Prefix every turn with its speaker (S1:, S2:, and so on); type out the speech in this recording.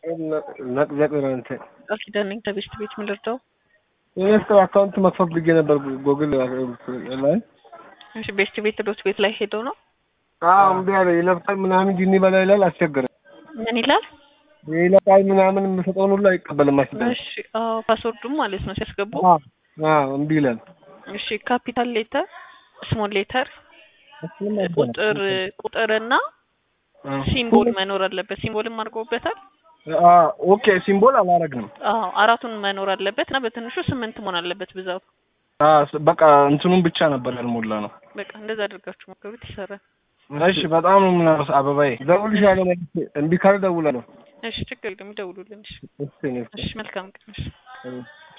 S1: ነቅዘቅ እንትን
S2: ቃል ኪዳን ነኝ ከቤስት ቤት ምን ልርዳው?
S1: የቤተሰብ አካውንት መክፈት ብዬ ነበር ጎግል ላይ
S2: እሺ ቤስት ቤት ዶት ቤት ላይ ሄደው ነው
S1: አዎ እምቢ አለ ይለብሳል ምናምን ጂኒ በላ ይላል አስቸገረ
S2: ምን ይላል?
S1: ይለቃል ምናምን የምሰጠውን ሁሉ አይቀበልም አስቸገረ
S2: እሺ አዎ ፓስወርዱም ማለት ነው ሲያስገቡ
S1: አዎ እምቢ ይላል
S2: እሺ ካፒታል ሌተር ስሞል ሌተር
S1: እሱንም
S2: ቁጥር ቁጥርና ሲምቦል መኖር አለበት። ሲምቦልም አድርገውበታል።
S1: ኦኬ ሲምቦል አላረግንም።
S2: አዎ አራቱን መኖር አለበት እና በትንሹ ስምንት መሆን አለበት ብዛቱ።
S1: በቃ እንትኑን ብቻ ነበር ያልሞላ ነው።
S2: በቃ እንደዛ አድርጋችሁ ሞክሩት፣ ይሰራል።
S1: እሺ በጣም ነው የምናመስ አበባዬ። እደውልልሻለሁ መልሼ እምቢ ካለ እደውላለሁ።
S2: እሺ ችግር የለም ይደውሉልን። እሺ
S1: እሺ
S2: እሺ መልካም ቀን። እሺ
S1: እሺ